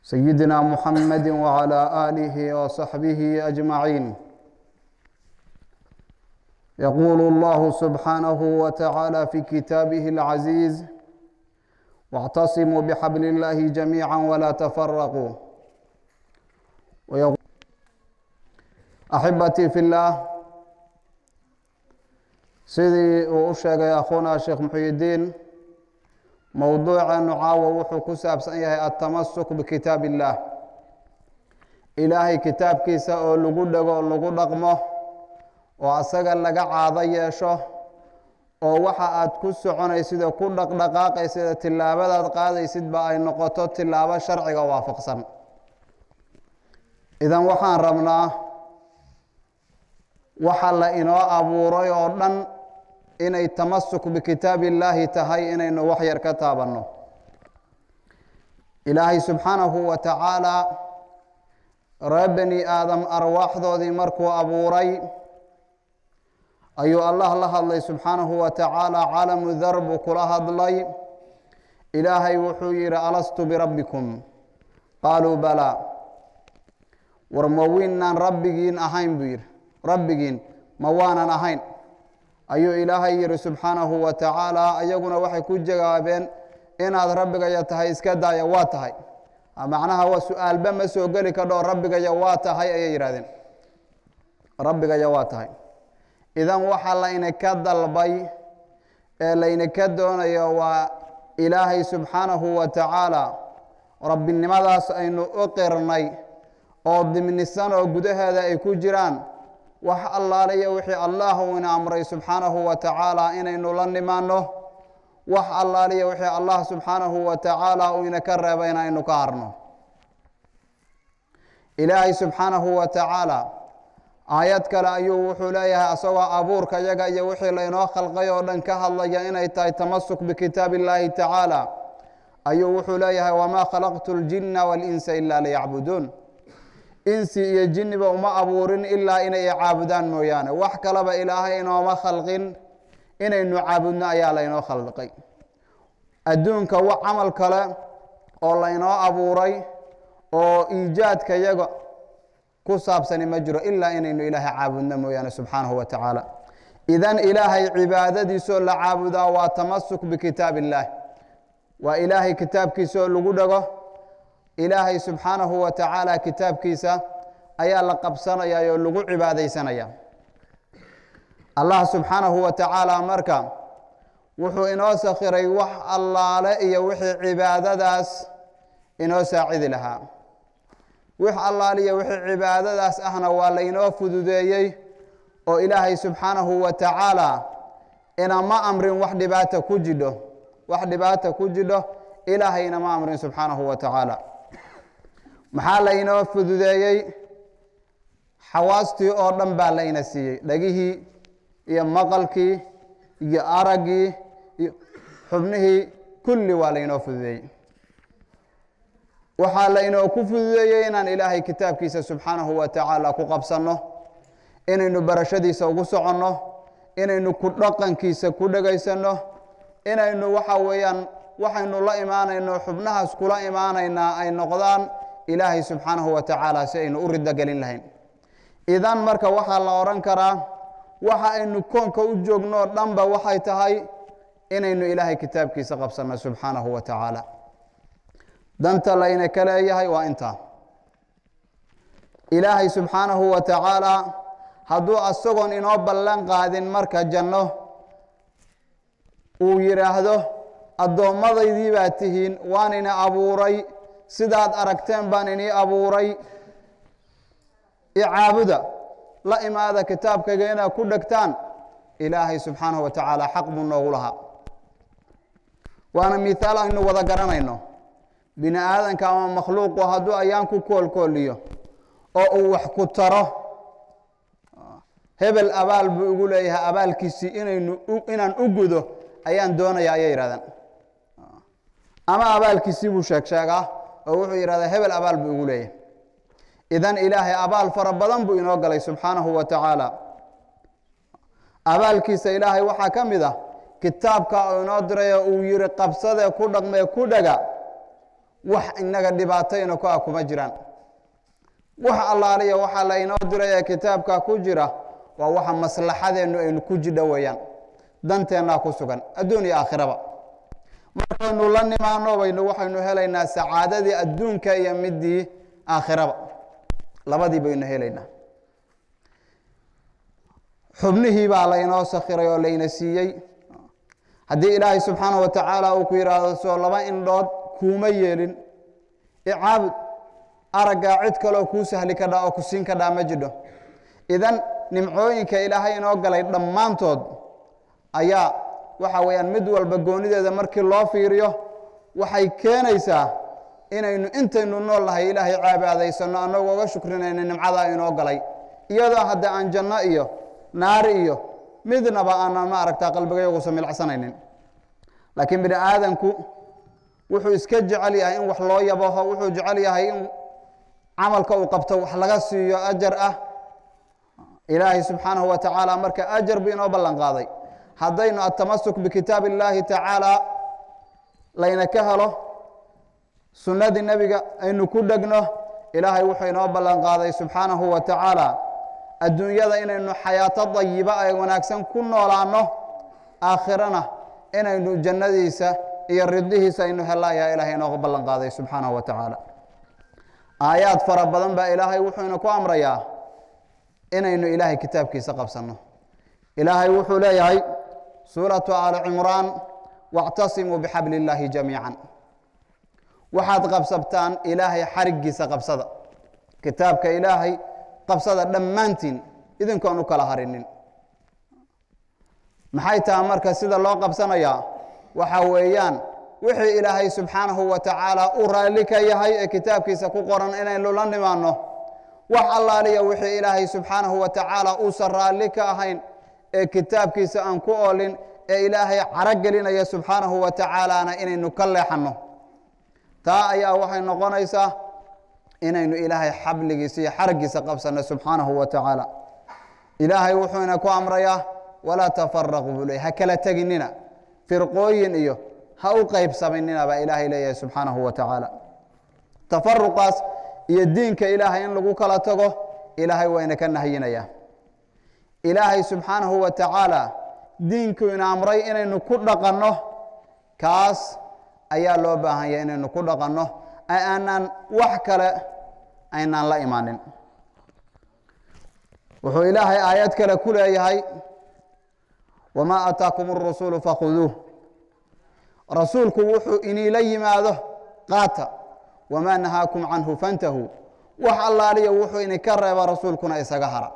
سيدنا محمد وعلى آله وصحبه أجمعين يقول الله سبحانه وتعالى في كتابه العزيز واعتصموا بحبل الله جميعا ولا تفرقوا ويقول أحبتي في الله sidii uu u sheegay akhuuna sheekh muxuyidiin mowduuceenu caawa wuxuu ku saabsan yahay altamasuk bikitaab illaah ilaahay kitaabkiisa oo lagu dhego o lagu dhaqmo oo asaga laga caado yeesho oo waxa aad ku soconaysid oo ku dhaqdhaqaaqaysid oo tillaabadaad qaadaysidba ay noqoto tillaabo sharciga waafaqsan idan waxaan rabnaa waxa la inoo abuuray oo dhan inay tamasuk bikitaab illaahi tahay inaynu wax yar ka taabanno ilaahay subxaanahu wa tacaalaa reer bani aadam arwaaxdoodii markuu abuuray ayuu allah la hadlay subxaanahu wa tacaala caalamu dar buu kula hadlay ilaahay wuxuu yidhi alastu birabbikum qaaluu balaa war ma winnaan rabbigiin ahayn buu yidhi rabbigiin ma waanan ahayn ayuu ilaahay yihi subxaanahu wa tacaala ayaguna waxay ku jawaabeen inaad rabbigaya tahay iska daaya waa tahay macnaha waa su-aalba ma soo geli kadhoo rabbigaya waa tahay ayay yidhahdeen rabbigaya waa tahay idan waxaa laynaka dalbay ee laynaka doonayo waa ilaahay subxaanahu wa tacaala rabbinimadaas aynu u qirnay oo dimnisan oo gudaheeda ay ku jiraan wax allaaliya wixii allah uu ina amray subxaanahu wa tacaala inaynu la nimaano wax allaaliya wixii allah subxaanahu wa tacaala uu inaka reebay inaynu ka harno ilaahay subxaanahu wa tacaala aayad kale ayuu wuxuu leeyahay asagoo abuurka yaga iyo wixii laynoo khalqay oo dhan ka hadlaya inay tahay tamasuk bikitaab illaahi tacaala ayuu wuxuu leeyahay wamaa khalaqtu ljinna walinsa ila liyacbuduun insi iyo jinniba uma abuurin ilaa inay caabudaan mooyaane wax kaleba ilaahay inooma khalqin inaynu caabudno ayaa laynoo khalqay adduunka wax camal kale oo laynoo abuuray oo iijaadka yaga ku saabsani ma jiro ilaa inaynu ilaahay caabudno mooyaane subxaanahu wa tacaala idan ilaahay cibaadadiisoo la caabudaa waa tamasuk bikitaab illaah waa ilaahay kitaabkiisaoo lagu dhego ilaahay subxaanahu wa tacaala kitaabkiisa ayaa la qabsanaya oo lagu cibaadaysanaya allah subxaanahu wa tacaala marka wuxuu inoo sakhiray wax allaale iyo wixii cibaadadaas inoo saacidi lahaa wix allaaliyo wixii cibaadadaas ahna waa laynoo fududeeyey oo ilaahay subxaanahu wa tacaala inama amrin wax dhibaata ku jidho wax dhibaata ku jidho ilaahay inama amrin subxaanahu wa tacaala maxaa laynoo fududeeyey xawaastii oo dhan baa layna siiyey dhegihii iyo maqalkii iyo araggii iyo xubnihii kulli waa laynoo fududeeyey waxaa laynoo ku fududeeyey inaan ilaahay kitaabkiisa subxaanahu wa tacaala ku qabsanno inaynu barashadiisa ugu soconno inaynu ku dhaqankiisa ku dhegaysanno inaynu waxa weeyaan waxaynu la imaanayno xubnahaas kula imaanaynaa ay noqdaan ilaahay subxaanahu wa tacaala si aynu u riddo gelin lahayn idan marka waxaa la odhan karaa waxa aynu koonka u joogno dhanba waxay tahay inaynu ilaahay kitaabkiisa qabsanno subxaanahu wa tacaala danta layna ka leeyahay waa intaa ilaahay subxaanahu wa tacaala hadduu asagoon inoo ballan qaadin marka janno uu yidhaahdo addoomadaydii baad tihiin waan ina abuuray sidaad aragteen baan inii abuuray icaabuda la imaada kitaabkayga inaad ku dhegtaan ilaahay subxaanahu wa tacaala xaq buu noogu lahaa waana mithaal aynu wada garanayno bini aadanka ama makhluuqu hadduu ayaan ku koolkooliyo oo uu wax ku taro hebel abaal buu igu leeyahay abaalkiisii inaynu inaan u gudo ayaan doonaya ayay yidhahdeen ama abaalkiisii buu sheeg sheegaa oo wuxuu yidhahdaa hebel abaal buu igu leeyahay idan ilaahay abaal fara badan buu inoo galay subxaanahu wa tacaala abaalkiisa ilaahay waxaa ka mid ah kitaabka uu inoo diray oo uu yihi qabsadee ku dhaqmee ku dhega wax inaga dhibaatayna ku ah kuma jiraan wax allaaliya waxaa la inoo diray ee kitaabka ku jira waa waxa maslaxadeennu aynu ku jidho weeyaan danteennaa ku sugan adduun iyo aakhiraba markaynu la nimaano baynu waxaynu helaynaa sacaadadii adduunka iyo midii aakhiraba labadii baynu helaynaa xubnihii baa laynoo sakhiray oo layna siiyey haddii ilaahay subxaanahu wa tacaala uu ku yidhaahdo soo laba indhood kuuma yeelin icaabud araggaa cid kaloo kuu sahli kadhaa oo ku siin kadhaa ma jidho idan nimcooyinka ilaahay inoo galay dhammaantood ayaa waxa weeyaan mid walba goonideeda markii loo fiiriyo waxay keenaysaa inaynu intaynu nool nahay ilaahay caabaadaysanno annagoo uga shukrinayna nimcadaa inoo galay iyadoo hadda aan janno iyo naari iyo midnaba aanan ma aragtaa qalbigayagusa milcsanaynin laakiin bini aadanku wuxuu iska jecel yahay in wax loo yabaho wuxuu jecel yahay in camalka uu qabto wax laga siiyo ajar ah ilaahay subxaanahu wa tacaala marka ajar buu inoo ballan qaaday haddaynu atamasuk bikitaab illaahi tacaala layna ka helo sunnadii nebiga aynu ku dhegno ilaahay wuxuu inoo ballan qaaday subxaanahu wa tacaala adduunyada inaynu xayaato dayiba ee wanaagsan ku noolaanno aakhirana inaynu jannadiisa iyo riddihiisa aynu hella ayaa ilaahay inoo ballan qaaday subxaanahu wa tacaala aayaad fara badan baa ilaahay wuxuu ina ku amrayaa inaynu ilaahay kitaabkiisa qabsanno ilaahay wuxuu leeyahay suuratu aali cimraan wاctasimuu bixabli illaahi jamiica waxaad qabsabtaan ilaahay xarigiisa qabsada kitaabka ilaahay qabsada dhammaantiin idinkoon u kala harinin maxay tahay marka sida loo qabsanayaa waxa weeyaan wixii ilaahay subxaanahu wa tacaala u raalli ka yahay ee kitaabkiisa ku qoran inaynu la nimaanno wax allaaliya wixii ilaahay subxaanahu wa tacaala uusan raalli ka ahayn ee kitaabkiisa aan ku oolin ee ilaahay caro gelinaya subxaanahu wa tacaalaana inaynu ka leexanno taa ayaa waxay noqonaysaa inaynu ilaahay xabligiisa iyo xargiisa qabsanno subxaanahu wa tacaala ilaahay wuxuuna ku amrayaa walaa tafaraquu buu leey ha kala teginina firqooyin iyo ha u qaybsaminina baa ilaahay leeyahay subxaanahu wa tacaala tafaruqaas iyo diinka ilaahay in lagu kala tago ilaahay wayna ka nahyinayaa ilaahay subxaanahu wa tacaala diinku ina amray inaynu ku dhaqanno kaas ayaa loo baahan yahay inaynu ku dhaqanno aanaan wax kale aynaan la imaanin wuxuu ilaahay aayad kale ku leeyahay wamaa aataakum اrasuulu fakhuduuh rasuulku wuxuu iniila yimaado qaata wamaa nahaakum canhu fantahuu wax allaaliya wuxuu idinka reeba rasuulkuna isaga hara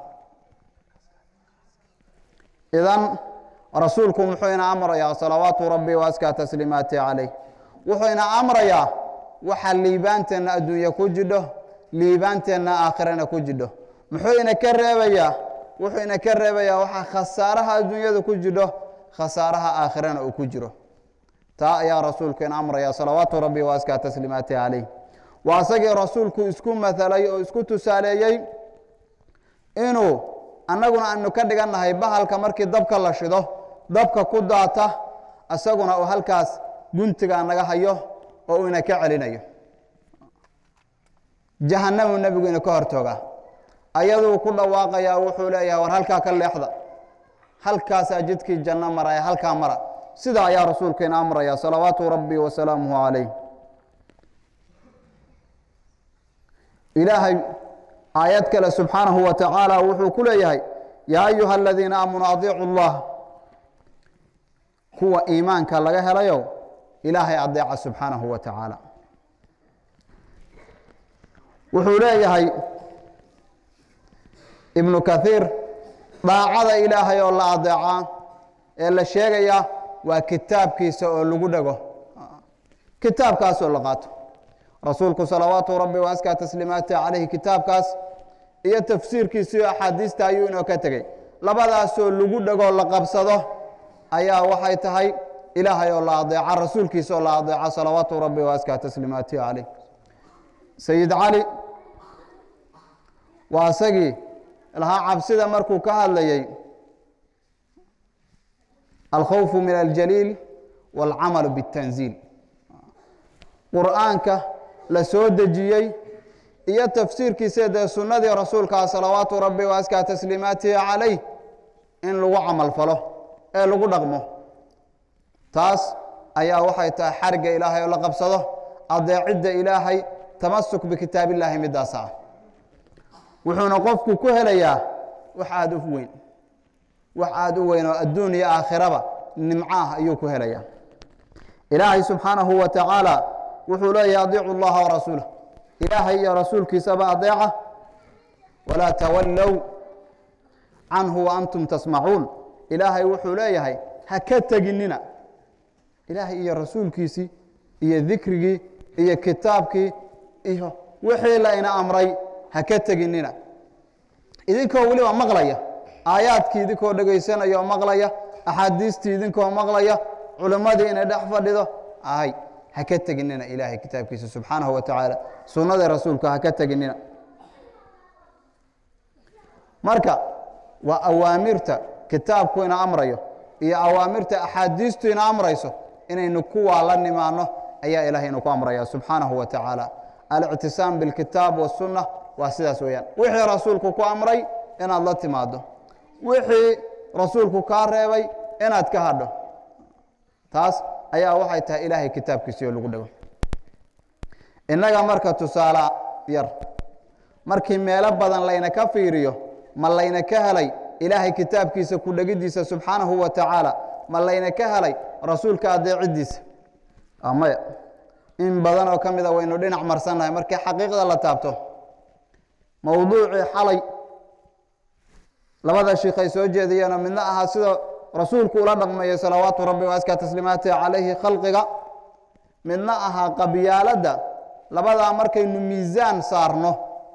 idan rasuulku muxuu ina amrayaa salawaatu rabbi waaskaa tasliimaati calayh wuxuu ina amrayaa waxa liibaanteenna adduunye ku jidho liibaanteenna aakhirana ku jidho muxuu ina ka reebayaa wuxuu ina ka reebayaa waxa khasaaraha adduunyada ku jidho khasaaraha aakhirana uu ku jiro taa ayaa rasuulku ina amraya salawaatu rabbi waaskaa tasliimaati calayh waa isagii rasuulku isku mahalay oo isku tusaaleeyey inuu annaguna aynu ka dhigannahay bahalka markii dabka la shido dabka ku daata isaguna uu halkaas guntiga naga hayo oo uu ina ka celinayo jahannamu nebigu ina ka hortooga ayaduu ku dhawaaqayaa wuxuu leeyahay war halkaa ka leexda halkaasaa jidkii janno maraya halkaa mara sidaa ayaa rasuulku ina amraya salawaatu rabbi wasalaamuhu calayh ilaahay aayad kale subxaanahu wa tacaala wuxuu ku leeyahay yaa ayuha aladiina aamanuu adiicu llah kuwa iimaanka laga helayo ilaahay adeeca subxaanahu wa tacaala wuxuu leeyahay ibnu kathiir daacada ilaahay oo la adeeca ee la sheegaya waa kitaabkiisa oo lagu dhego kitaabkaasoo la qaato rasuulku salawaatu rabbi waaskaa tasliimaati calayhi kitaabkaas iyo tafsiirkiisa iyo axaadiista ayuu inoo ka tegey labadaasoo lagu dhegoo la qabsado ayaa waxay tahay ilaahay oo la adeeca rasuulkiisa oo la adeeca salawaatu rabbi waaskaa tasliimaati calayh sayid cali waa isagii lahaa cabsida markuu ka hadlayey alkhawfu min aljaliil wاlcamalu bاtanziil qur'aanka la soo dejiyey iyo tafsiirkiisa dee sunnadii rasuulkaa salawaatu rabbi wa askaa tasliimaatihi calayh in lagu camal falo ee lagu dhaqmo taas ayaa waxay tahay xarigga ilaahay oo la qabsado adeecidda ilaahay tamasuk bikitaabillaahi midaas ah wuxuuna qofku ku helayaa wax aada u weyn wax aada u weyn oo adduun iyo aakhiraba nimco ah ayuu ku helayaa ilaahay subxaanahu wa tacaala wuxuu leeyahy adiicu llaha warasuulah ilaahay iyo rasuulkiisaba adeeca walaa tawallow canhu waantum tasmacuun ilaahay wuxuu leeyahay ha ka teginina ilaahay iyo rasuulkiisii iyo dikrigii iyo kitaabkii iyo wixii la ina amray ha ka teginina idinkoo weliba maqlaya aayaadkii idinkoo dhegaysanaya oo maqlaya axaadiistii idinkoo maqlaya culimmadii inay dhex fadhido ahay ha ka teginina ilaahay kitaabkiisa subxaanahu wa tacaala sunnadii rasuulka ha ka teginina marka waa awaamirta kitaabku ina amrayo iyo awaamirta axaadiistu ina amrayso inaynu kuwaa la nimaano ayaa ilahay inu ku amraya subxaanahu wa tacaala alictisaam bilkitaab wasunna waa sidaas weeyaan wixii rasuulku ku amray inaad la timaado wixii rasuulku kaa reebay inaad ka hadho taas ayaa waxay tahay ilaahay kitaabkiisii oo lagu dhego innaga marka tusaale yar markii meelo badan layna ka fiiriyo ma layna ka helay ilaahay kitaabkiisa ku dhegiddiisa subxaanahu wa tacaala ma layna ka helay rasuulka adeeciddiisa maya in badan oo ka mida waynu dhinac marsannahay markii xaqiiqda la taabto mowduucii xalay labada shiikh ay soo jeediyeenoo midna ahaa sida rasuulku ula dhaqmayo salawaatu rabbi wa askaa tasliimaatihi calayhi khalqiga midna ahaa qabyaaladda labadaa markaynu miisaan saarno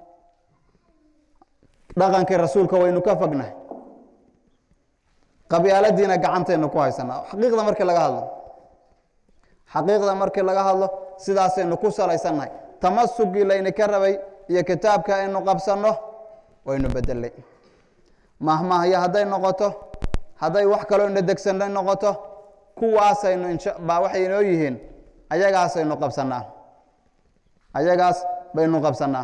dhaqankii rasuulka waynu ka fognahay qabyaaladiina gacantaynu ku haysanaa xaqiiqda markii laga hadlo xaqiiqda markii laga hadlo sidaasaynu ku salaysannahay tamasugii laynaka rabay iyo kitaabka aynu qabsanno waynu bedelay mahmahyo hadday noqoto hadday wax kaloo ina degsanay noqoto kuwaasaynu baa waxay inoo yihiin ayagaasaynu qabsannaa ayagaas baynu qabsannaa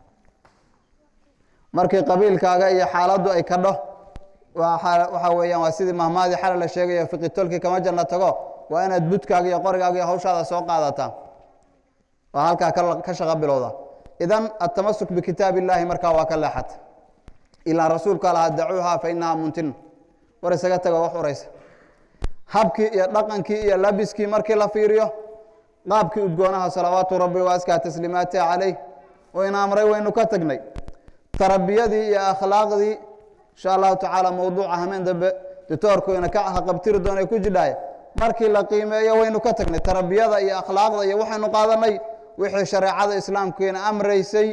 markii qabiilkaaga iyo xaaladdu ay kadho waxaa weeyaan waa sidii mahmaadii xala la sheegayo fiqitolkii kama janna tago waa inaad budkaaga iyo qorigaaga iyo hawshaada soo qaadataa waa halkaa ka shaqo bilowda idan atamasuk bikitaab illaahi markaa waa ka leexata ilaa rasuulka lahaa dacuuha fa inahaa muntin war isaga tago wax uraysa habkii iyo dhaqankii iyo labiskii markii la fiiriyo qaabkii udgoonaha salawaatu rabbi wa askaa tasliimaatihi calayh wayna amray waynu ka tagnay tarbiyadii iyo akhlaaqdii insha allahu tacaala mowduuca hameen dambe ditoorku ina ka haqabtiri doona ku jidhaaya markii la qiimeeyo waynu ka tagnay tarbiyada iyo akhlaaqda iyo waxaynu qaadanay wixii shareecada islaamkiina amraysay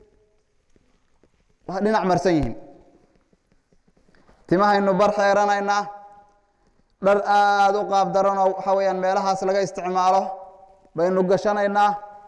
waa dhinac marsan yihiin timahaynu bar xeeranaynaa dhar aada u qaab daranoo waxa weeyaan meelahaas laga isticmaalo baynu gashanaynaa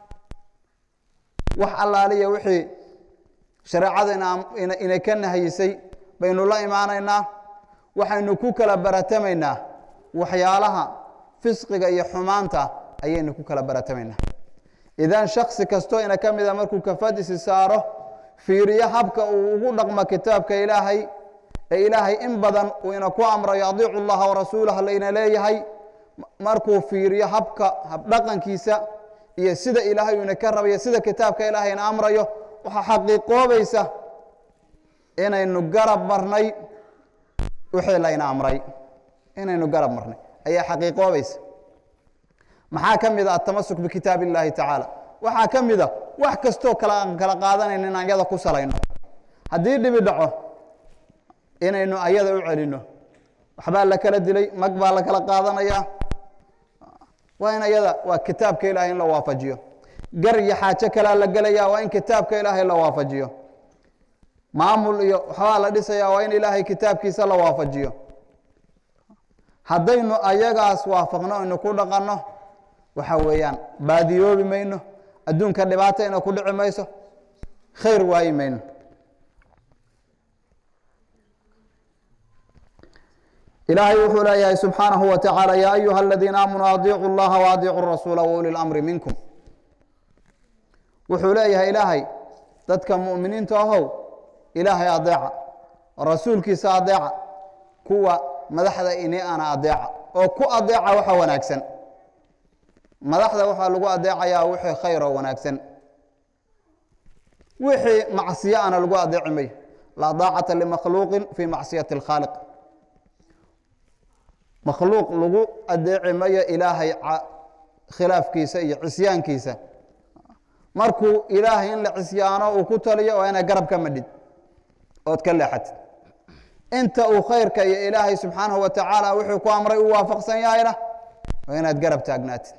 wax allaaliya wixii shareecada ina ka nahayisay baynu la imaanaynaa waxaynu ku kala baratamaynaa waxyaalaha fisqiga iyo xumaanta ayaynu ku kala baratamaynaa idan shaksi kastoo ina ka mida markuu kafadisi saaro fiiriyo habka uu ugu dhaqmo kitaabka ilaahay ee ilaahay in badan uu ina ku amrayo adiicu llaha warasuulah layna leeyahay markuu fiiriyo habka habdhaqankiisa iyo sida ilaahay uu ina ka rabayo sida kitaabka ilaahay ina amrayo waxaa xaqiiqoobaysa inaynu garab marnay wixii layna amray inaynu garab marnay ayaa xaqiiqoobaysa maxaa ka mid a atamasuk bikitaab illaahi tacaala waxaa ka mid a wax kastoo kale aan kala qaadanayno in ayada ku salayno haddii dhibi dhaco inaynu ayada u celinno waxbaa la kala dilay mag baa la kala qaadanaya waa in ayada waa kitaabka ilaahay in la waafajiyo gar iyo xaajo kalea la gelaya waa in kitaabka ilaahay la waafajiyo maamul iyo waxbaa la dhisaya waa in ilaahay kitaabkiisa la waafajiyo haddaynu ayagaas waafaqno aynu ku dhaqanno waxa weeyaan baadiyoobi mayno adduunka dhibaata ina ku dhici mayso khayr waayi mayno ilaahay wuxuu leeyahay subxaanahu wa tacaala yaa ayuha aladiina aamanuu adiicu llaha waadiicu rasuula wauli lamri minkum wuxuu leeyahay ilaahay dadka mu'miniinta ahow ilaahay adeeca rasuulkiisa adeeca kuwa madaxda ini ana adeeca oo ku adeeca waxa wanaagsan madaxda waxaa lagu adeecayaa wixii khayr oo wanaagsan wixii macsiyo ana lagu adeeci mayo laa daacata limakhluuqin fii macsiyati اlkhaaliq makhluuq lagu adeeci mayo ilaahay khilaafkiisa iyo cisyaankiisa markuu ilaahay in la cisyaano uu ku taliyo waa inaad garab ka madhid ood ka leexatid inta uu khayrka iyo ilaahay subxaanahu wa tacaala wuxuu ku amray u waafaqsan yahayna waa inaad garab taagnaatid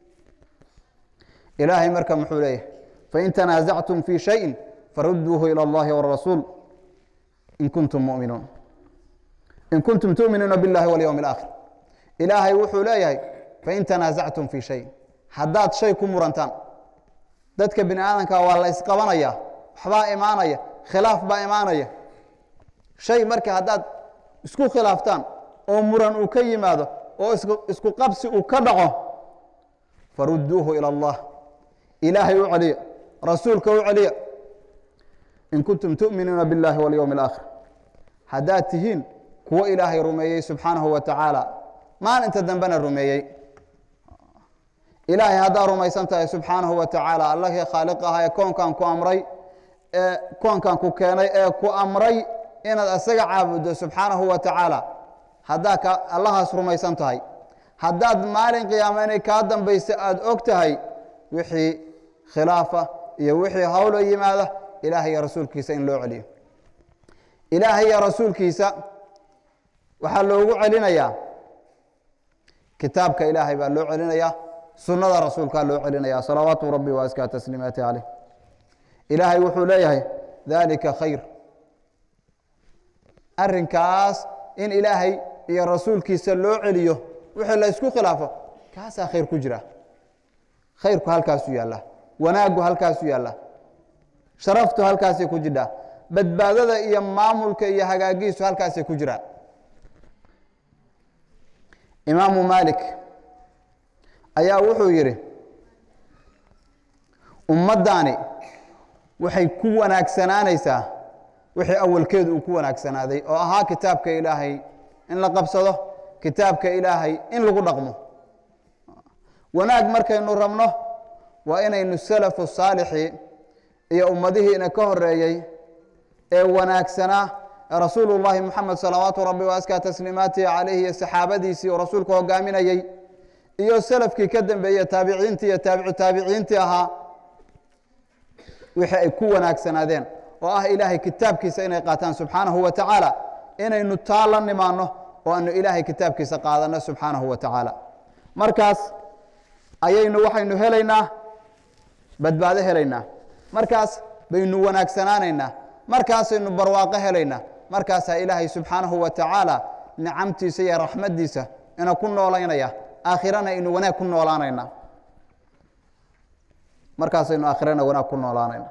ilaahay marka muxuu leeyahay fain tanaasactum fii shayin faruduuhu ilى اllahi wاrasuul in kuntum muminuun in kuntum tuuminuuna biاllahi walyowm اlaakhir ilaahay wuxuu leeyahay fain tanaasactum fii shayin haddaad shay ku murantaan dadka bini aadamka waa la isqabanaya waxbaa imaanaya khilaaf baa imaanaya shay marka haddaad isku khilaaftaan oo muran uu ka yimaado oo isku qabsi uu ka dhaco faruduuhu ilى اllah ilaahay u celiya rasuulka u celiya in kuntum tu'minuuna biاllahi walyowm اlaakhir haddaad tihiin kuwo ilaahay rumeeyey subxaanahu wa tacaala maalinta dambena rumeeyey ilaahay haddaad rumaysan tahay subxaanahu wa tacaala allahii khaaliq aha ee koonkan ku amray ee koonkan ku keenay ee ku amray inaad asaga caabuddo subxaanahu wa tacaala haddaa ka allahaas rumaysan tahay haddaad maalin qiyaama inay kaa dambaysa aada og tahay wixii khilaafa iyo wixii hawlo yimaada ilaahay iyo rasuulkiisa in loo celiyo ilaahay iyo rasuulkiisa waxaa loogu celinayaa kitaabka ilaahay baa loo celinayaa sunnada rasuulkaa loo celinaya salawaatu rabbi wa askaa tasliimaati caleyh ilaahay wuxuu leeyahay dalika khayr arrinkaas in ilaahay iyo rasuulkiisa loo celiyo wixii la ysku khilaafo kaasaa khayr ku jira khayrku halkaasu yaalla wanaaggu halkaasu yaalla sharaftu halkaasay ku jidhaa badbaadada iyo maamulka iyo hagaagiisu halkaasay ku jiraan imaamu maalik ayaa wuxuu yidhi ummaddaani waxay ku wanaagsanaanaysaa wixii awalkeedu uu ku wanaagsanaaday oo ahaa kitaabka ilaahay in la qabsado kitaabka ilaahay in lagu dhaqmo wanaag markaynu rabno waa inaynu salafu saalixi iyo ummadihiina ka horeeyey ee wanaagsanaa rasuulu llaahi moxamed salawaatu rabbi wa askaa tasliimaatihi calayhi iyo saxaabadiisii oo rasuulku hogaaminayey iyo salafkii ka dambeeye taabiciintii iyo taabicu taabiciintii ahaa wixii ay ku wanaagsanaadeen oo ah ilaahay kitaabkiisa inay qaataan subxaanahu wa tacaala inaynu taa la nimaanno oo aanu ilaahay kitaabkiisa qaadanno subxaanahu wa tacaala markaas ayaynu waxaynu helaynaa badbaado helaynaa markaas baynu wanaagsanaanaynaa markaasaynu barwaaqo helaynaa markaasaa ilaahay subxaanahu wa tacaala nicamtiisa iyo raxmaddiisa ina ku noolaynaya aakhirana aynu wanaag ku noolaanayna markaasaynu aakhirana wanaag ku noolaanayna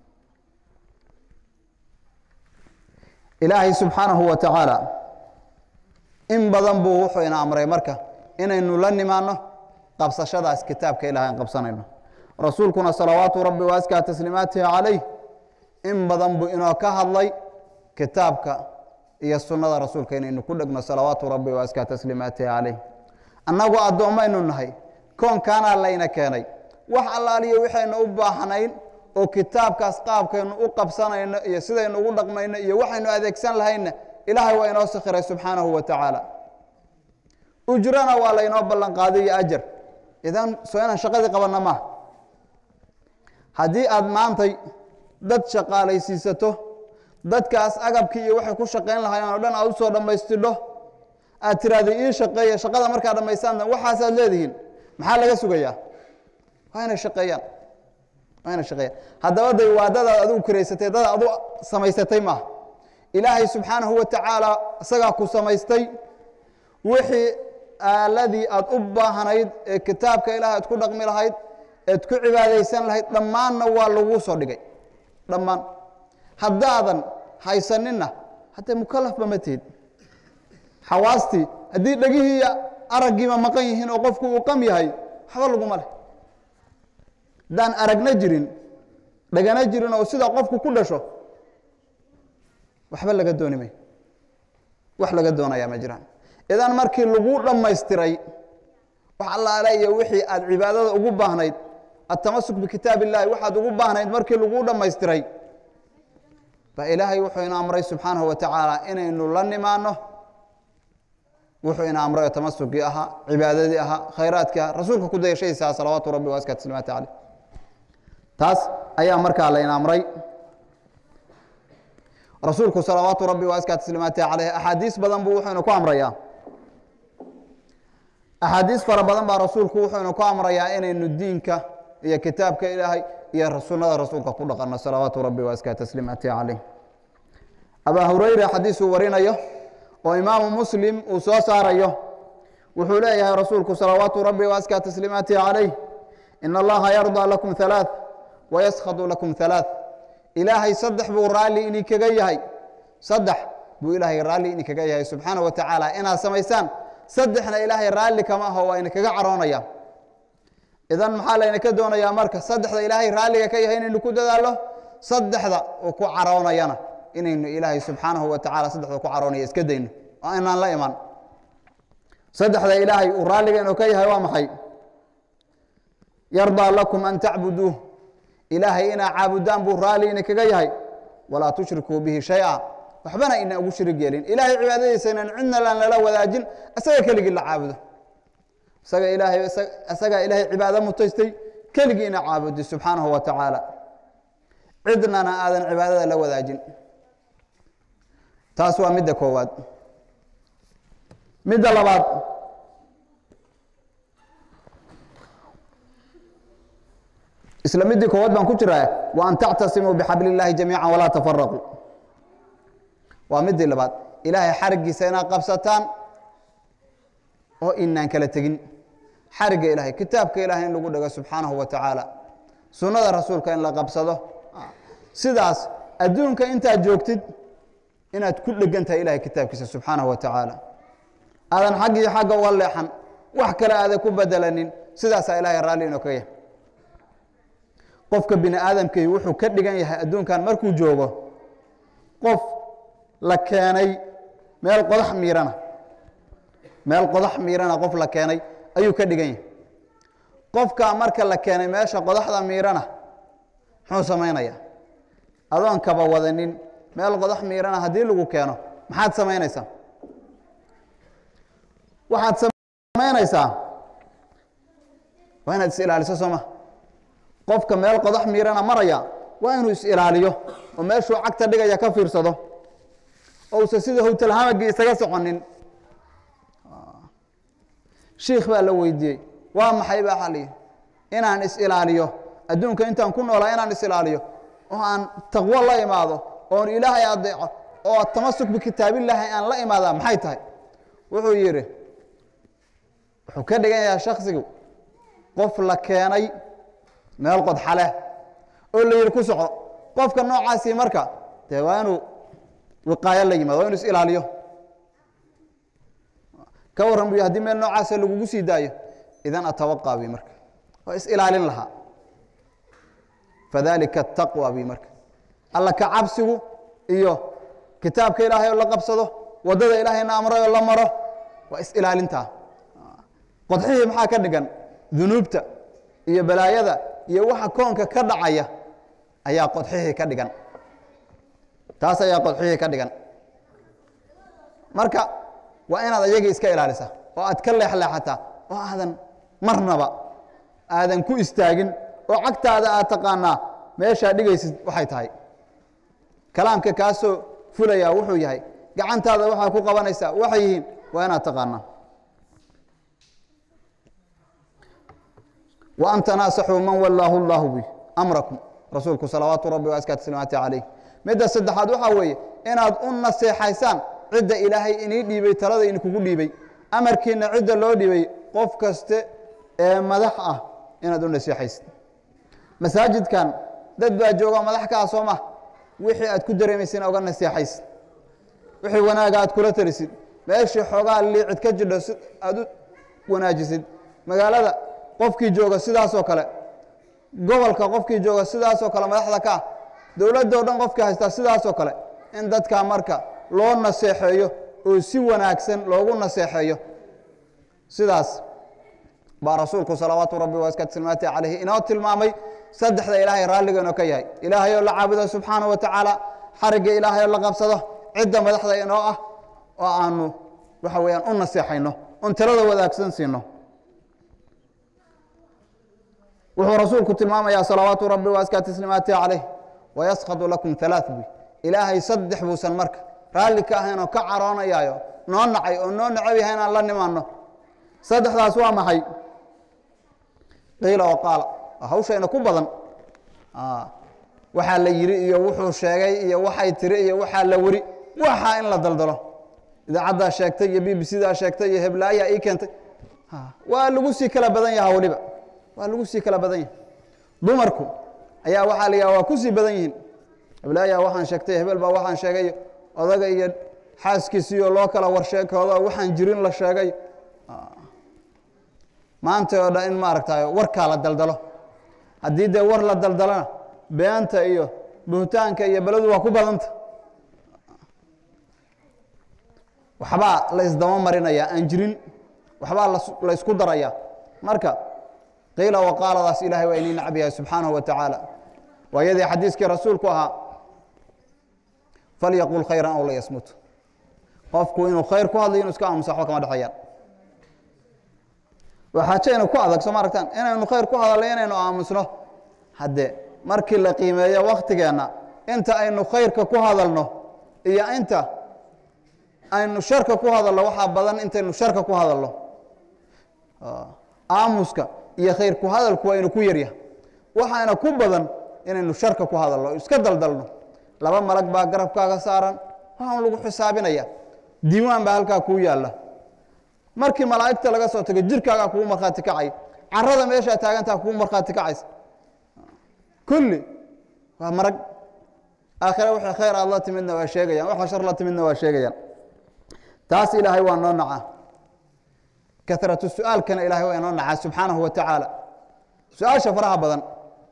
ilaahay subxaanahu wa tacaala in badan buu wuxuu ina amray marka inaynu la nimaanno qabsashadaas kitaabka ilahay aan qabsanayno rasuulkuna salawaatu rabbi wa askaa tasliimaatihi calayh in badan buu inoo ka hadlay kitaabka iyo sunnada rasuulka inaynu ku dhegno salawaatu rabbi wa askaa tasliimaatihi calayh annagu addoommaynu nahay koonkaanaa layna keenay wax allaaliyo waxaynu u baahnayn oo kitaabkaas qaabkaynu u qabsanayno iyo sidaynu ugu dhaqmayno iyo waxaynu adeegsan lahaynna ilaahay waa inoo sakhiray subxaanahu wa tacaala ujrana waa laynoo ballan qaaday iyo ajar idan soo inaan shaqadii qabanna maaha haddii aad maantay dad shaqaalaysiisato dadkaas agabkii iyo waxay ku shaqayn lahaayeen oo dhan aad usoo dhammaystidho aad tiraahda ii shaqeeya shaqada markaa dhammaystaanna waxaasaad leedihiin maxaa laga sugayaa waa inay shaqeeyaan waa inay shaqeeyaan haddaba day waa dadaad adigu kiraysatay dad adu samaysatay maaha ilaahay subxaanahu wa tacaala isagaa ku samaystay wixii aaladii aad u baahnayd ee kitaabka ilaah aad ku dhaqmi lahayd eed ku cibaadaysan lahayd dhammaanna waa laguu soo dhigay dhammaan haddaadan haysaninna haddee mukalafba ma tihid xawaastii haddii dhegihii iyo araggiiba maqan yihiin oo qofku uu qam yahay waxba laguma leh haddaan aragna jirin dhagana jirin oo sida qofku ku dhasho waxba laga dooni mayo wax laga doonayaa ma jiraan idan markii lagu dhammaystiray wax allaale iyo wixii aad cibaadada ugu baahnayd atamasuk bikitaab illahi waxaad ugu baahnayd markii lagu dhammaystiray ba ilaahay wuxuu ina amray subxaanahu wa tacaala inaynu la nimaano wuxuu ina amray oo tamasukii ahaa cibaadadii ahaa khayraadkii ahaa rasuulka ku dayashadiisa aha salawaatu rabbi waaska tasliimaati caleyh taas ayaa markaa layna amray rasuulku salawaatu rabbi waaska tasliimaati caleyh axaadiis badan buu wuxuuna ku amrayaa axaadiis fara badan baa rasuulku wuxuuna ku amrayaa inaynu diinka iyo kitaabka ilaahay iyo sunnada rasuulka ku dhaqanno salawaatu rabbi waaska tasliimaati caleyh abaa hureyre xadiis uu warinayo oo imaamu muslim uu soo saarayo wuxuu leeyahay rasuulku salawaatu rabbi waaska tasliimaati caleyh in allaha yardaa lakum halaaث wayaskadu lakum halaaث ilaahay saddex buu raalli idinkaga yahay saddex buu ilaahay raalli idinkaga yahay subxaana wa tacaala inaad samaysaan saddexna ilaahay raalli kama aho waa idinkaga caroonaya idan maxaa laydinka doonayaa marka saddexda ilaahay raalliga ka yahay inaynu ku dadaalo saddexda uu ku caroonayana inaynu ilaahay subxaanahu wa tacala saddexda ku caroonaya iska dayno oo inaan la iman saddexda ilaahay uu raalliga inuu ka yahay waa maxay yardaa lakum an tacbuduuh ilaahay inaa caabudaan buu raalli idinkaga yahay walaa tushrikuu bihi shay-a waxbana ina ugu shirig yeelin ilaahay cibaadadiisa inaan cidna laan lala wadaajin isaga keligii la caabudo isaga ilaahay isagaa ilaahay cibaado mutaystay keligii ina caabudi subxaanahu wa tacaala cidnana aadan cibaadada la wadaajin taas waa midda koowaad midda labaad isla middii koowaad baan ku jiraa wa an tactasimuu bixabli illaahi jamiica walaa tafaraquu waa midii labaad ilaahay xarigiisa inaad qabsataan oo inaan kala tegin xarigga ilahay kitaabka ilahay in lagu dhego subxaanahu wa tacaala sunnada rasuulka in la qabsado sidaas adduunka intaad joogtid inaad ku dhegan tahay ilahay kitaabkiisa subxaanahu wa tacaala aadan xaggii xagga uga leexan wax kale aadan ku bedelanin sidaasaa ilahay raalli inoo ka yahay qofka bini aadamkii wuxuu ka dhigan yahay adduunkan markuu joogo qof la keenay meel qodax miirana meel qodax miirana qof la keenay ayuu ka dhigan yahay qofka marka la keenay meesha qodaxda miirana muxuu samaynaya adoon kaba wadanin meel qodax miirana haddii lagu keeno maxaad samaynaysaa waxaad samaynaysaa waa inaad is ilaaliso sooma qofka meel qodax miirana maraya waa inuu is ilaaliyo oo meeshuu cagta dhigaya ka fiirsado ousa sida howtalhamagii isaga soconin shiikh baa la weydiiyey waa maxay baa xaliyi inaan is ilaaliyo adduunka intaan ku noolaa inaan is ilaaliyo oo aan taqwo la imaado oon ilaahay adeeco oo tamasuk bikitaabillaahi aan la imaadaa maxay tahay wuxuu yidhi wuxuu ka dhigan yahay shaksigu qof la keenay meel qodxaleh oo la yidhi ku soco qofka noocaasii marka dee waa inuu wiqaayo la yimaado waa inu is ilaaliyo ka warran buy haddii meel noocaasa lagugu sii daayo idan atawaqaa bi marka waa is ilaalin lahaa fadalika ataqwa bi marka alla ka cabsigu iyo kitaabka ilaahay oo la qabsado waddada ilaahayna amray oo la maro waa is ilaalintaa qodxihii maxaa ka dhigan dunuubta iyo balaayada iyo waxa koonka ka dhacaya ayaa qodxihii ka dhigan taas ayaa qodxihii ka dhigan marka waa inaad ayagii iska ilaalisa oo aad ka leexleexataa oo aadan marnaba aadan ku istaagin oo cagtaada aad taqaanaa meeshaa dhigaysid waxay tahay kalaamka kaasoo fulayaa wuxuu yahay gacantaada waxaa ku qabanaysaa waxay yihiin waa inaad taqaanaa wa an tanaasaxuu man wallaahu llaahu bi amrakum rasuulku salawaatu rabbi waaska tasliimaati calayh midda saddexaad waxaa weeye inaad u naseexaysaan cidda ilaahay inii dhiibay talada idinkugu dhiibay amarkiina cidda loo dhiibay qof kaste ee madax ah inaad u naseexaysid masaajidkan dad baa jooga madax ka ah soo ma wixii aad ku dareemaysin oga naseexaysid wixii wanaaga aad kula talisid meeshii xoogaa liicid ka jidho si aad u wanaajisid magaalada qofkii jooga sidaasoo kale gobolka qofkii jooga sidaasoo kale madaxda ka ah dowladda o dhan qofkii haystaa sidaasoo kale in dadkaa marka loo naseexeeyo oo si wanaagsan loogu naseexeeyo sidaas baa rasuulku salawaatu rabbi waskatsilmaati calayhi inoo tilmaamay saddexda ilaahay raalligeeno ka yahay ilaahay oo la caabudo subxaana wa tacaala xarigga ilaahay oo la qabsado cidda madaxda inoo ah oo aanu waxa weeyaan u naseexayno un talada wadaagsan siino wuxuu rasuulku tilmaamayaa salawaatu rabbi waaskaa tasliimaati calayh wayaskadu lakum alaa buy ilaahay saddex buusan marka raalli ka ahayn oo ka caroonayaayo noo nacay oo noo necab yahay inaan la nimaano saddexdaas waa maxay qiila oo qaala hawshayna ku badan waxaa la yidhi iyo wuxuu sheegay iyo waxay tiri iyo waxaa la weri waxaa in la daldalo idaacaddaa sheegtay iyo b b c daa sheegtay iyo heblaayaa ii keentay waa lagu sii kala badan yaha weliba waa lagu sii kala badan yahay dumarku ayaa waxaa la yidhaha waa ku sii badan yihiin heblaayaa waxaan sheegtay hebel baa waxaan sheegay odaga iyo xaaskiisiyo loo kala warsheekoodo waxaan jirin la sheegay maanta oo dhan in maaragtay warkaa la daldalo haddii dee war la daldalona beenta iyo buhtaanka iyo beledu waa ku badanta waxbaa la isdaba marinaya aan jirin waxbaa la isku daraya marka qiila waqaaladaas ilahay waa inii nacb yahay subxaanahu wa tacaala waa yadii xadiiskii rasuulku ahaa falyaqul khayran aw layasmut qofku inuu khayr ku hadlayo inu iska aamusa waxba kama dhexeeyaan waa xaajayna ku adag soo ma aragtaan inaynu khayr ku hadalno inaynu aamusno haddee markii la qiimeeyo waktigeenna inta aynu khayrka ku hadalno iyo inta aynu sharka ku hadalno waxaa badan intaynu sharka ku hadalno aamuska iyo khayr ku hadalku waa inu ku yaryahay waxaana ku badan inaynu sharka ku hadalno iska daldalno laba malag baa garabkaaga saaran waxaan lagu xisaabinaya diiwaan baa halkaa kuu yaalla markii malaa'igta laga soo tago jirkaagaa kugu markhaati kacay carada meeshaa taagantaa kugu markhaati kacaysa kulli waa marag aakhire wixii khayr aad la timidna waa sheegayaan waxa shar la timidna waa sheegayaan taas ilaahay waa noo nacaa karatu su-aalkana ilahay waa inoo nacaa subxaanahu wa tacaala su-aasha faraha badan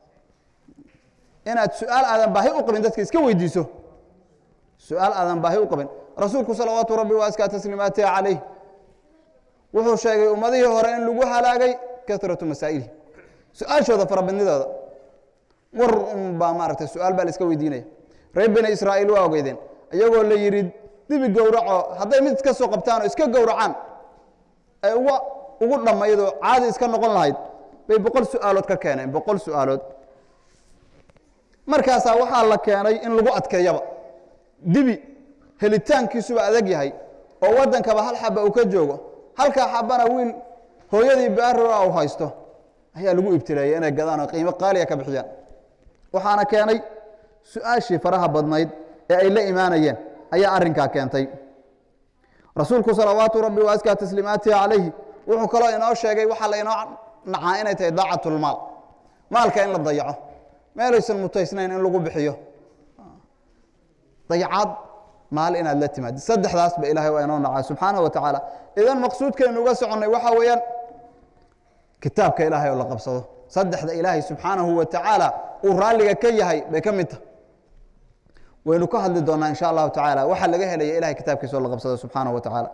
inaad su-aal aadan baahi u qabin dadka iska weydiiso su-aal aadan baahi u qabin rasuulku salawaatu rabbi wa askaa tasliimaatihi calayh wuxuu sheegay ummadihii hore in lagu halaagay karatu masaa'ilihi su-aashooda farabadnidooda war un baa maaragtay su-aal baa la iska weydiinaya reer bani israa'iil waa ogeydeen iyagoo la yidhi dibi gowraco hadday mid iska soo qabtaan oo iska gowracaan ay uga ugu dhammaydoo caadi iska noqon lahayd bay boqol su-aalood ka keeneen boqol su-aalood markaasaa waxaa la keenay in lagu adkeeyaba dibi helitaankiisuba adag yahay oo waddankaba hal xaba uu ka joogo halkaa xabana wiil hooyadii baarora u haysto ayaa lagu ibtileeyey inay gadaan oo qiimo qaaliya ka bixiyaan waxaana keenay su-aashii faraha badnayd ee ay la imaanayeen ayaa arrinkaa keentay rasuulku salawaatu rabbi wa askaa tasliimaatihi calayhi wuxuu kaloo inoo sheegay waxaa la inoo nacaa inay tahay daacatulmaal maalka in la dayaco meelaysan mutaysnayn in lagu bixiyo dayacaad maal inaad la timaadi saddexdaas ba ilahay waa inoo nacaa subxaanahu wa tacaala idan maqsuudkaynu uga soconnay waxaa weeyaan kitaabka ilaahay oo la qabsado saddexda ilaahay subxaanahu wa tacaala uu raalliga ka yahay bay ka mid tahay waynu ka hadli doonaa insha allahu tacaala waxaa laga helaya ilahay kitaabkiisa oo la qabsado subxaanahu wa tacaala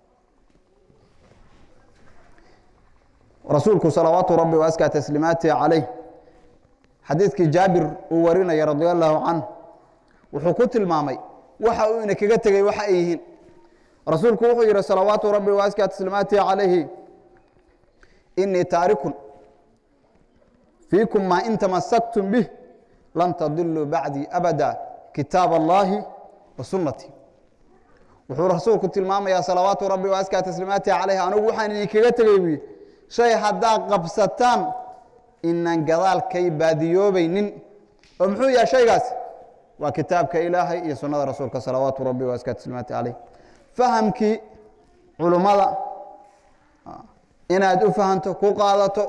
rasuulku salawaatu rabbi wa askaa tasliimaatihi calayh xadiidkii jaabir uu warinaya radi allahu canh wuxuu ku tilmaamay waxa uu ina kaga tegey waxa ay yihiin rasuulku wuxuu yihi salawaatu rabbi wa askaa tasliimaatihi calayhi inii taarikun fiikum maa in tamasaktum bih lan tadiluu bacdii abada kitaab allahi wa sunnatii wuxuu rasuulku tilmaamayaa salawaatu rabbi wa askaa tasliimaatihi calayhi anigu waxaan idinkaga tegey buyi shay haddaad qabsataan inaan gadaalkay baadiyoobaynin oo muxuu yahay shaygaas waa kitaabka ilaahay iyo sunnada rasuulka salawaatu rabbi wa askaa tasliimaati calayh fahamkii culummada inaad u fahanto ku qaadato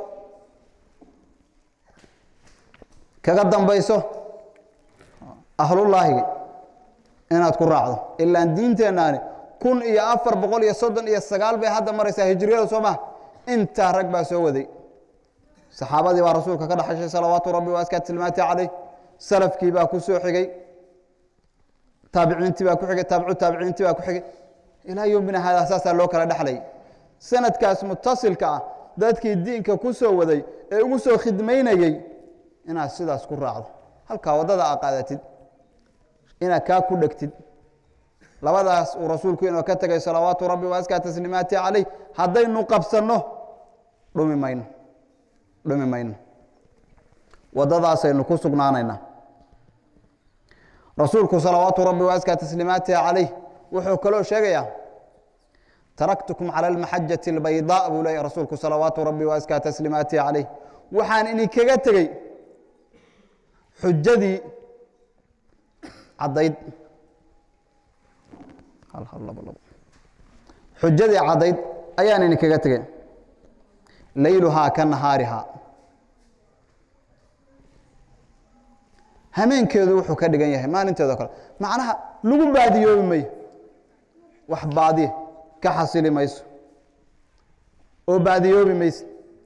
kaga dambayso ahlullaahiga inaad ku raacdo ilaan diinteennaani kun iyo afar boqol iyo soddon iyo sagaal bay hadda maraysaa hijriyada soo maha intaa rag baa soo waday saxaabadii baa rasuulka ka dhexashay salawaatu rabbi waaskaa tilmaati caleyh salafkii baa ku soo xigay taabiciintii baa ku xigay taabicu taabiciintii baa ku xigay ilaa yowmina haadaa saasaa loo kala dhexlayay sanadkaas mutasilka ah dadkii diinka ku soo waday ee ugu soo khidmaynayey inaad sidaas ku raacdo halkaa waddada aa qaadatid inaad kaa ku dhegtid labadaas uu rasuulku inoo ka tegay salawaatu rabbi waaskaa tasliimaati caleyh haddaynu qabsanno dhumi mayno dhumi mayno waddadaasaynu ku sugnaanaynaa rasuulku salawaatu rabbi waaskaa tasliimaatihi caleyh wuxuu kaloo sheegayaa taraktukum cala almaxajati albaydaa buu leeyahy rasuulku salawaatu rabbi waaskaa tasliimaatihi caleyh waxaan idinkaga tegey xujadii caddayd xujadii caddayd ayaan idinkaga tegey layluhaa ka nahaarihaa hameenkeedu wuxuu ka dhigan yahay maalinteedo kale macnaha lagu baadiyoobi mayo wax baadiye ka xasili mayso oo baadiyoobi mayso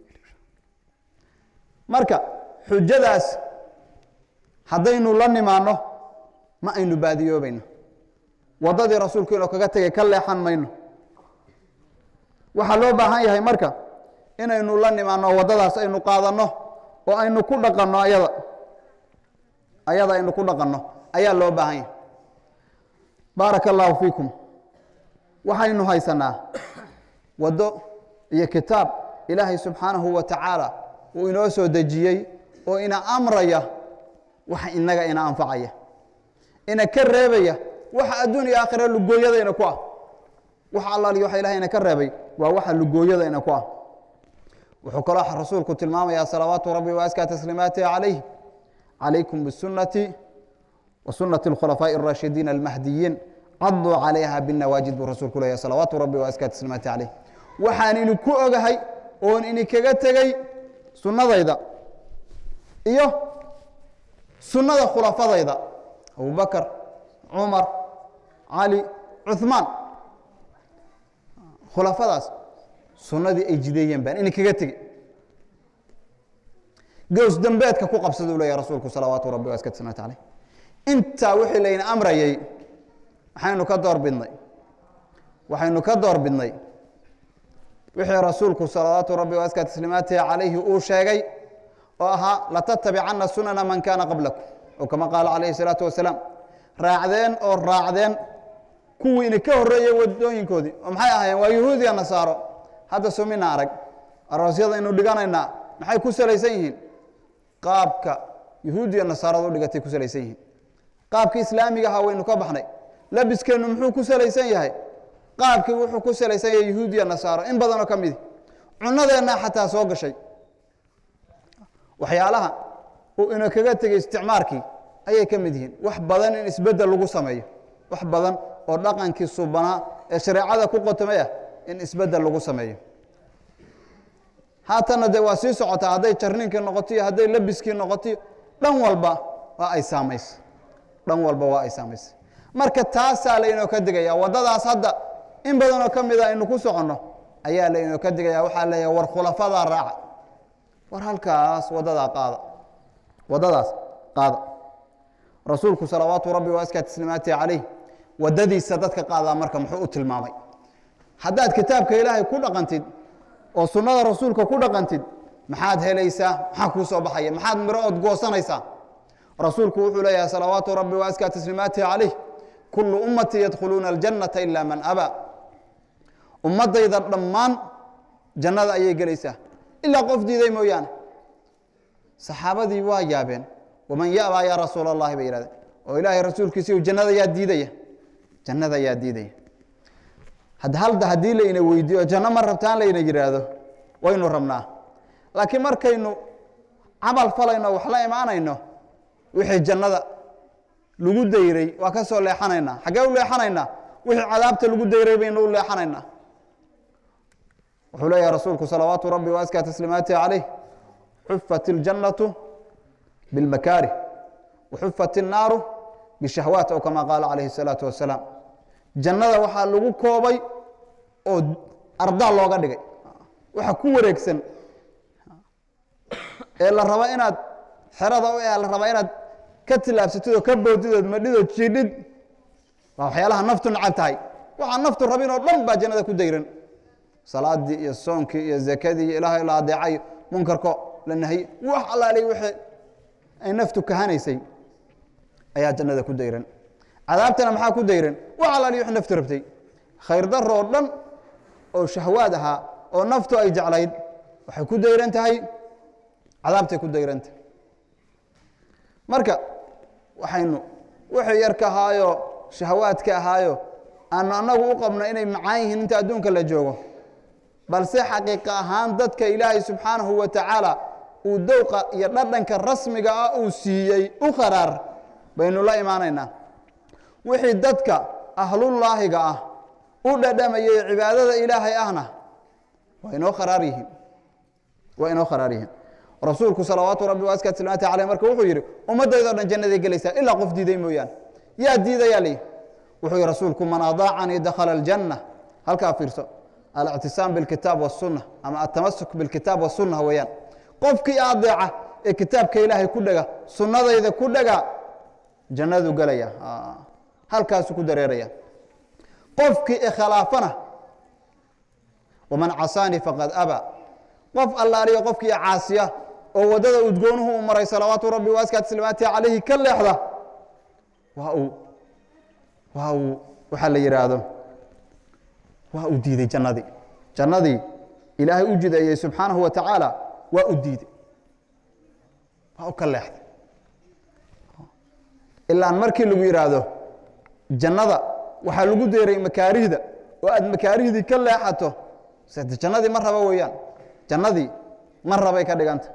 marka xujadaas haddaynu la nimaanno ma aynu baadiyoobayno waddadii rasuulku inuu kaga tegay ka leexan mayno waxaa loo baahan yahay marka inaynu la nimaanno waddadaas aynu qaadanno oo aynu ku dhaqanno ayada ayada aynu ku dhaqanno ayaa loo baahan yahay baaraka allaahu fiikum waxaynu haysanaa waddo iyo kitaab ilaahay subxaanahu wa tacaala uu inoo soo dejiyey oo ina amraya waxa inaga ina anfacaya ina ka reebaya waxa adduun iyo aakhira lugooyadayna ku ah waxa allaaliyo waxa ilahay ina ka reebay waa waxa lugooyadayna ku ah wuxuu kaloo rasuulku tilmaamayaa salawaatu rabbi waaskaa tasliimaatihi calayh calaykum bisunati wa sunati alkhulafaaءi الraashidiina almahdiyiin caduu calayha binawaajid buu rasuulku leeyahy salawaatu rabbi waaskaa tasliimaati calayh waxaan idinku ogahay oon idinkaga tegey sunnadayda iyo sunnada khulafadayda abubakar cumar cali cuثmaan khulafadaas sunnadii ay jideeyeen baan idinkaga tegey gows dembeedka ku qabsaduu leeyahy rasuulku salawaatu rabbi waska tasliimaati calayh intaa wixii layna amrayey maxaynu ka door bidnay waxaynu ka door bidnay wixii rasuulku salawaatu rabbi waska tasliimaatihi calayhi uu sheegay oo ahaa latatabicanna sunana man kaana qablakum oo kama qaala calayhi salaatu wasalaam raacdeen oo raacdeen kuwii idinka horreeyey wadooyinkoodii oo maxay ahaayeen waa yuhuudiya nasaaro hadda sumina arag aroosyada aynu dhiganaynaa maxay ku salaysan yihiin qaabka yuhuudiya nasaarada u dhigatay ku salaysan yihiin qaabkii islaamiga ahaa waynu ka baxnay labiskeennu muxuu ku salaysan yahay qaabkii wuxuu ku salaysan yahay yuhuudiya nasaaro in badanoo ka midi cunadeennaa xataa soo gashay waxyaalaha uu ina kaga tegey isticmaarkii ayay ka mid yihiin wax badan in isbeddel lagu sameeyo wax badan oo dhaqankii subanaa ee shareecada ku qotomay ah in isbeddel lagu sameeyo haatanna dee waa sii socotaa hadday jarninkii noqotoiyo hadday labiskii noqotoiyo dhan walba waa ay saamaysay dhan walba waa ay saamaysay marka taasaa laynoo ka digaya waddadaas hadda in badanoo ka mida aynu ku soconno ayaa laynoo ka digaya waxaa leeyahay war khulafadaa raaca war halkaas waddadaa qaada waddadaas qaada rasuulku salawaatu rabbi waaskaa tasliimaatihi calayh waddadiisa dadka qaadaa marka muxuu u tilmaamay haddaad kitaabka ilaahay ku dhaqantid oo sunnada rasuulka ku dhaqantid maxaad helaysaa maxaa kuu soo baxaya maxaad miro ood goosanaysaa rasuulku wuxuu leeyahay salawaatu rabbi waaskaa tasliimaatihi calayh kullu ummatii yadkhuluuna aljannata ila man abaa ummaddayda dhammaan jannada ayay gelaysaa ilaa qof diiday mooyaane saxaabadii waa yaabeen waman yabaa yaa rasuul allahi bay yihahdeen oo ilaahay rasuulkiisiiu jannada yaa diidaya jannada yaa diidaya halda haddii layna weydiiyo janno ma rabtaan layna yidhaahdo waynu rabnaa laakiin markaynu camal falayno wax la imaanayno wixii jannada lagu dayray waa ka soo leexanaynaa xaggee u leexanaynaa wixii cadaabta lagu dayray baynu u leexanaynaa wuxuu leeyahay rasuulku salawaatu rabbi waaskaa tasliimaatihi calayh xufat iljannatu bilmakaarih waxufat innaaru bishahwaat oo kama qaala calayhi الsalaatu wasalaam jannada waxaa lagu koobay oo ardaa looga dhigay waxa ku wareegsan ee la rabo inaad xerada u ee la rabaa inaad ka tilaabsatid oo ka boodidood madhidood jiidhid waa waxyaalaha naftu nacab tahay waxaa naftu rabin oo dhan baa jannada ku dayran salaadii iyo soonkii iyo zakadii iyo ilaahay la adeecayo munkarko la nahiye wax allaaliy wixii ay naftu kahanaysay ayaa jannada ku dayran cadaabtana maxaa ku dayran wax allaaliy wixii naftu rabtay khayr daro oo dhan oo shahwaad ahaa oo naftu ay jeclayd waxay ku dayran tahay cadaabtay ku dayran tahay marka waxaynu wixii yarka ahaayo shahawaadka ahaayo aanu annagu u qabno inay macaan yihiin inta adduunka la joogo balse xaqiiqa ahaan dadka ilaahay subxaanahu wa tacaala uu dowqa iyo dhadhanka rasmiga ah uu siiyey u qaraar baynu la imaanaynaa wixii dadka ahlullaahiga ah u dhadhamayay cibaadada ilaahay ahna waa inoo kharaar yihiin waa inoo kharaar yihiin rasuulku salawaatu rabbi waaska tilmaanta caleyh marka wuxuu yidhi ummaddaydoo dhan jannaday gelaysaa ilaa qof diiday mooyaane yaa diidayaa lii wuxuu yihi rasuulku man adaacanii dakhala aljanna halkaa fiirso alictisaam bilkitaab wasunna ama atamasuk bilkitaab wasunna weeyaan qofkii adeeca ee kitaabka ilaahay ku dhega sunnadayda ku dhega jannadu gelaya halkaasu ku dareeraya qofkii ikhilaafana waman casaanii faqad aba qof allaaliyo qofkii caasiya oo waddada udgoonuhu u maray salawaatu rabbi waaska taslimaati calayhi ka leexda waa uu waa uu waxaa la yidhaahdo waa uu diiday jannadii jannadii ilaahay u jideeyey subxaanahu wa tacaala waa u diiday waa u ka leexday ilaan markii lagu yidhaahdo jannada waxaa lagu deeray makaarihda oo aad makaarihdii ka leexato sade jannadii ma raba weeyaan jannadii ma rabay ka dhiganta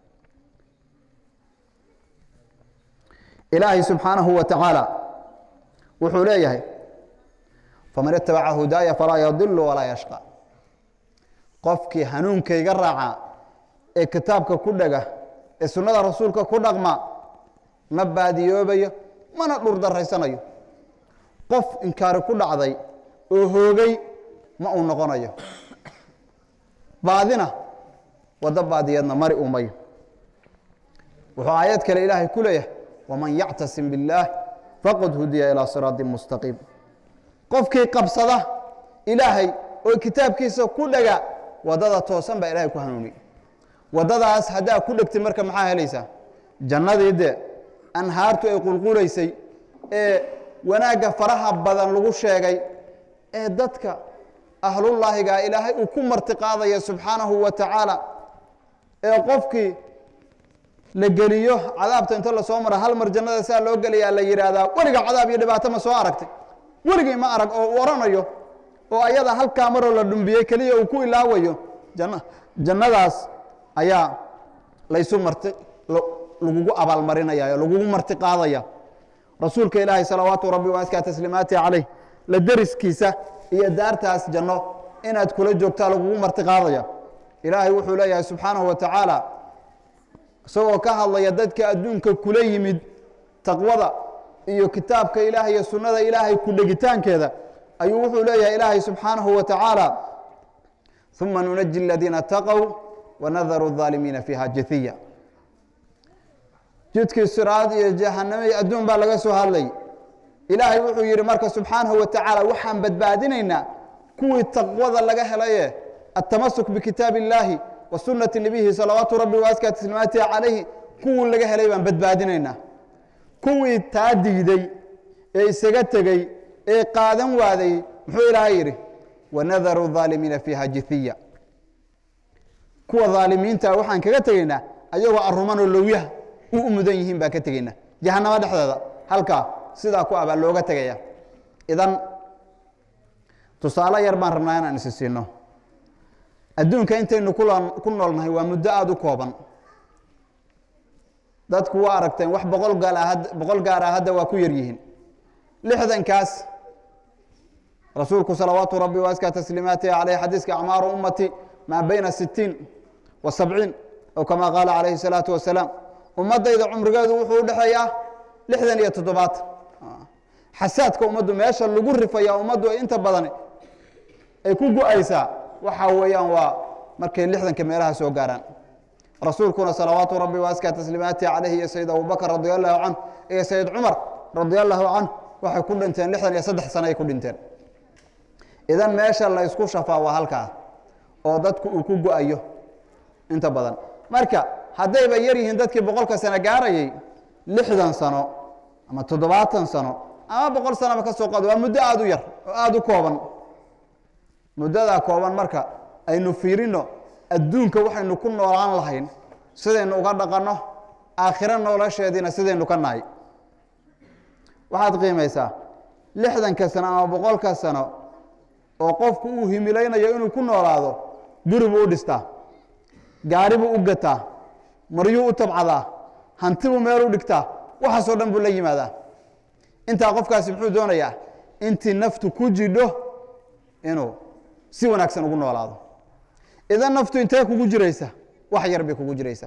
ilaahay subxaanahu wa tacaala wuxuu leeyahay faman itabaca hudaaya falaa yadilu walaa yashqa qofkii hanuunkayga raaca ee kitaabka ku dhega ee sunnada rasuulka ku dhaqma ma baadiyoobayo mana dhurdaraysanayo qof inkaari ku dhacday oo hoogay ma uu noqonayo baadina waddo baadiyeedna mari umayo wuxuu aayad kale ilaahay ku leeyahay waman yactasim biاllaah faqad hudiya ilaa siraaطi mustaqiim qofkii qabsada ilaahay oo kitaabkiisa ku dhega waddada toosan baa ilahay ku hanuuniy waddadaas haddaa ku dhegtay marka maxaa helaysaa jannadii dee anhaartu ay qulqulaysay ee wanaagga faraha badan lagu sheegay ee dadka ahlullaahigaa ilaahay uu ku martiqaadaya subxaanahu wa tacaala ee qofkii la geliyo cadaabta inta lasoo mara hal mar jannada saa loo gelayaa la yidhaahdaa weliga cadaab iyo dhibaato ma soo aragtay weligii ma arag oo uu oranayo oo ayada halkaa maroo la dhumbiyey keliya uu ku ilaawayo janna jannadaas ayaa laysu marti lagugu abaalmarinaya oo lagugu marti qaadaya rasuulka ilaahay salawaatu rabbi waaskaa tasliimaati calayh la deriskiisa iyo daartaas janno inaad kula joogtaa lagugu marti qaadaya ilaahay wuxuu leeyahay subxaanahu wa tacaala isagoo ka hadlaya dadka adduunka kula yimid taqwada iyo kitaabka ilaahay iyo sunnada ilaahay ku dhegitaankeeda ayuu wuxuu leeyahay ilaahay subxaanahu wa tacaala uma nunaji aladiina taqow wanadaru الظaalimiina fiiha jahiya jidkii siraad iyo jahanamey adduun baa laga soo hadlay ilaahay wuxuu yidhi marka subxaanahu wa tacaala waxaan badbaadinaynaa kuwii taqwada laga helaye atamasuk bikitaab illaahi wa sunati nebihi salawaatu rabbi waaska tasliimaatihi calayhi kuwii laga helay baan badbaadinaynaa kuwii taa diiday ee isaga tegey ee qaadan waaday muxuu ilaahay yidhi wanadaru الظaalimiina fiiha jihiya kuwa dhaalimiinta waxaan kaga tegaynaa ayagoo arumanoo lowyaha u u mudan yihiin baan ka tegaynaa jahanamo dhexdeeda halkaa sidaa ku abaa looga tegaya idan tusaale yar baan rabnaa inaan isi siino adduunka intaynu ku noolnahay waa muddo aada u kooban dadku waa aragteen wax boqol gaal boqol gaar ah hadda waa ku yar yihiin lixdankaas rasuulku salawaatu rabbi waaska tasliimaatihi caleyh xadiiska acmaaru ummati maa bayna sitiin wa sabciin ow kama qaala calayhi salaatu wasalaam ummaddayda cumrigeedu wuxuu u dhexeeyaa lixdan iyo toddobaatan xasaadka ummaddu meesha lagu rifaya ummaddu inta badan ay ku go-aysaa waxa weeyaan waa markay lixdanka meelaha soo gaaraan rasuulkuna salawaatu rabbi waaskaa tasliimaati calayhi iyo sayid abubakr radi allahu canh iyo sayid cumar radi allahu canh waxay ku dhinteen lixdan iyo saddex sano ay ku dhinteen idan meesha la ysku shafaa waa halkaa oo dadku uu ku go-ayo inta badan marka haddayba yar yihiin dadkii boqolka sano gaarayay lixdan sano ama toddobaatan sano ama boqol sanoba ka soo qaado waa muddo aada u yar oo aada u kooban muddadaa kooban marka aynu fiirino adduunka waxaynu ku noolaan lahayn sidaynu uga dhaqanno aakhiro nolosheediina sidaynu ka nahay waxaad qiimaysaa lixdanka sano ama boqolka sano oo qofku uu himilaynayo inuu ku noolaado guri buu u dhistaa gaari buu u gataa maryuu u tabcadaa hanti buu meel u dhigtaa waxaasoo dhan buu la yimaadaa intaa qofkaasi muxuu doonayaa intii naftu ku jidho inuu si wanaagsan ugu noolaado idan naftu intee kugu jiraysa wax yar bay kugu jiraysa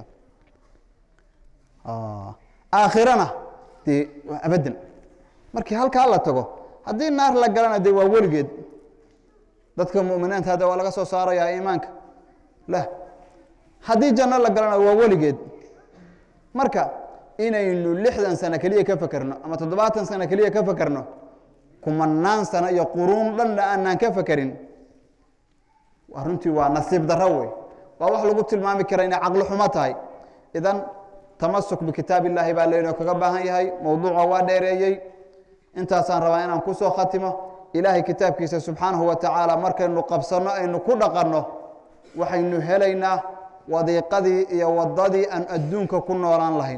aakhirana dee waa abadan markii halkaa la tago haddii naar la galana dee waa weligeed dadka muminiinta hadda waa laga soo saarayaa iimaanka lah haddii janno la galana waa weligeed marka inaynu lixdan sano keliya ka fekerno ama toddobaatan sano keliya ka fekerno kumanaan sano iyo quruun dhanna aanaan ka fekerin runtii waa nasiib daro wey waa wax lagu tilmaami kara inay caqli xumo tahay idan tamasuk bikitaab illaahi baa laynoo kaga baahan yahay mowduuca waa dheereeyey intaasaan rabaa inaan kusoo khatimo ilaahay kitaabkiisa subxaanahu wa tacaala markaynu qabsanno aynu ku dhaqanno waxaynu helaynaa wadiiqadii iyo wadadii aan adduunka ku noolaan lahayn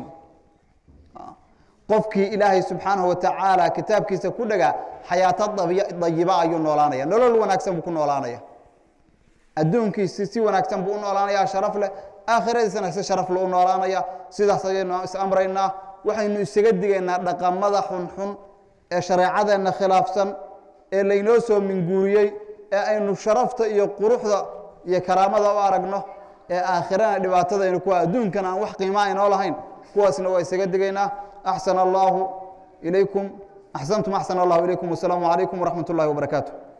qofkii ilaahay subxaanahu wa tacaala kitaabkiisa ku dhagaa xayaato dayiba ayuu noolaanaya nolol wanaagsan buu ku noolaanaya adduunkiisi si wanaagsan buu u noolaanaya sharaf leh aakhiradiisana si sharaf le u noolaanaya sidaas ayaynu is amraynaa waxaynu isaga digaynaa dhaqamada xunxun ee shareecadeenna khilaafsan ee laynoo soo minguuriyey ee aynu sharafta iyo quruxda iyo karaamada u aragno ee aakhirana dhibaatadaynu kuwa adduunkan aan wax qiimaa inoo lahayn kuwaasna waa isaga digaynaa axsana allaahu ilaykum axsantum axsana allahu ilaykum wasalaamu calaykum waraxmat ullahi wabarakaatu